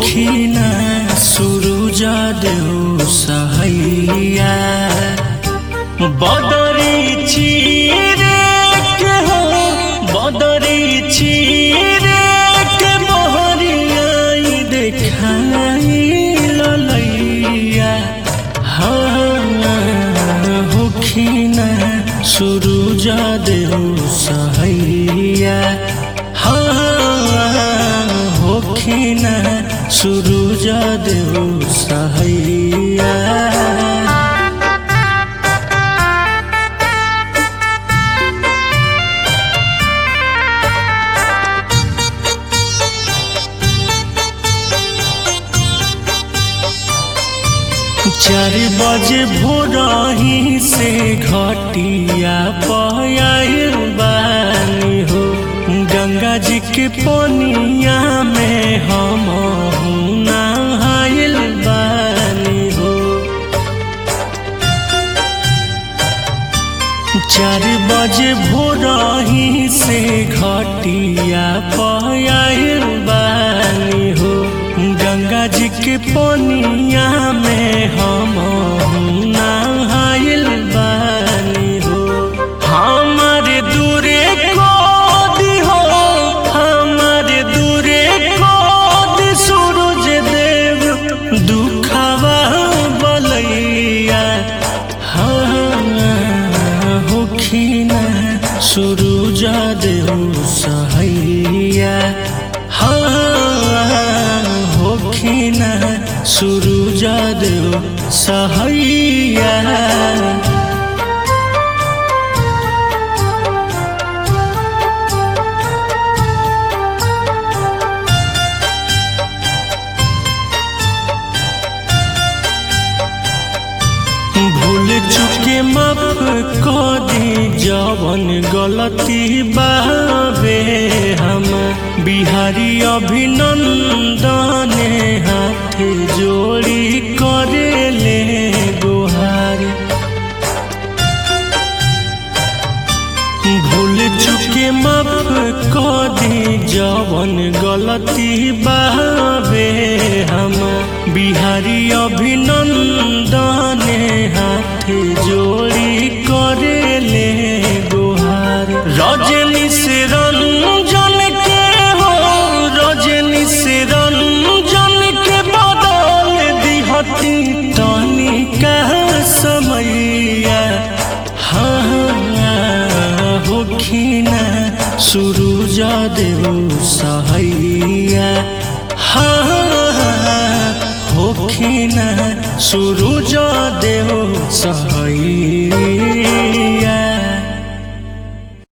होखिना सुरुज देउ सहैया बदरी चिरे के हो बदरी चिरे के मोहरियाई देखाई ललैया हाँ होखिना सुरुज देउ सहैया हाँ होखिना सुरुज देउ सहैया चार बजे भोरही से घटिया पयाल बानी हो गंगा जी के पनिया में हम नहाइल बानी हो चार बजे भोरही से घटिया पयाल बानी हो गंगा जी के पनिया में हम नहाइल बानी हो हमारे दूरे कोदी हो हमारे दूरे कोदी सूरज देव दुखवा बलैया हाँ होखिना सुरुज देउ सहैया हाँ होखिना सुरुज देउ सहैया भूल चुके माफ क दी जवन गलती बाबे हम बिहारी अभिनंदन हाथ जोड़ी करे ले गुहारी भूल चुके माफ क दी जवन गलती बाबे हम बिहारी अभिनंदन हाथ जोड़ी करे ले गुहार रजनी से रंजन के हो रजनी से रंजन के बदल दिहती तनिका समैया हाँ होखिना सुरुज देउ सहैया हाँ होखिना सुरुज देउ सहैया